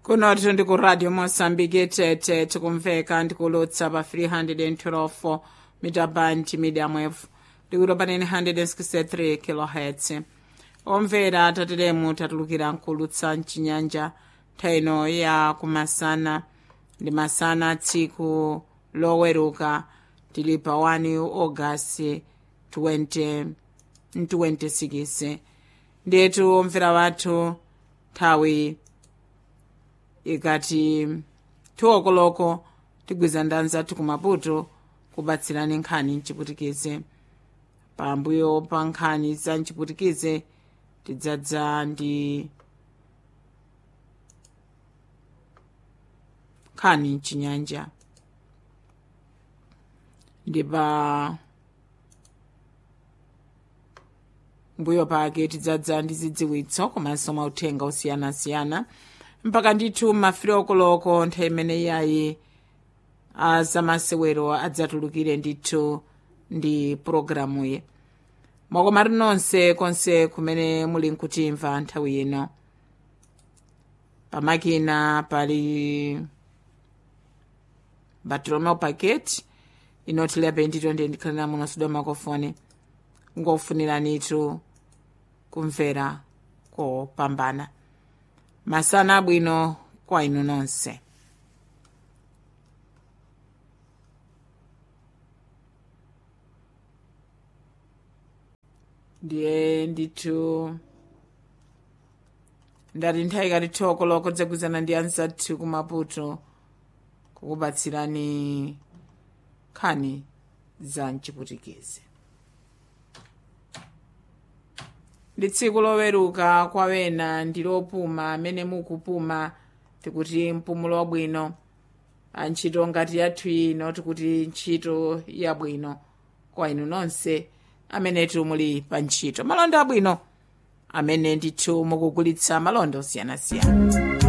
kunoto ndi ku radio mosambike tete tikumveka ndikulutsa pa 312 mita band medium wave ndikuti panene 163 kilohertz omvera tateremu tatulukira nkulutsa mchinyanja nthawi ya kumasana ndi masana tsiku loweruka tili pa 1 agasti 20 26 ndiyetu omvera wathu nthawi ikati tiwokoloko tigwiza ndanza zathu kumaputo kubatsirani nkhani mchiputikize pambuyo pa nkhani za mchiputikize tidzadza ndi nkhani mchinyanja ndi pa mbuyo pake tidzadza ndi zidziwitso komanso mauthenga osiyanasiyana mpaka ndithu mafiri okoloko nthawi imene iyayi azamasewero adzatulukire ndithu ndi pulogalamuyi mwakomati nonse konse kumene muli nkutimva nthawi ino pamakina pali bartolomeo paket inotilepe ndito ndiye ndikhalira muno sudwa makofoni ngofuniranitu kumvera kopambana masana abwino kwa inu nonse ndiye ndithu ndati nthawi ikati thiwokoloko dzagwizana ndi anzathu kumaputo kukubatsirani nkhani za mchiputikizi ndi tsiku loweruka kwa wena ndi lopuma amene mukupuma tikuti mpumulo wabwino antchito ngati yathu ino tikuti ntchito yabwino kwa inu nonse amenetu muli pa ntchito malonda abwino amene ndithu mukugulitsa malonda osiyanasiyana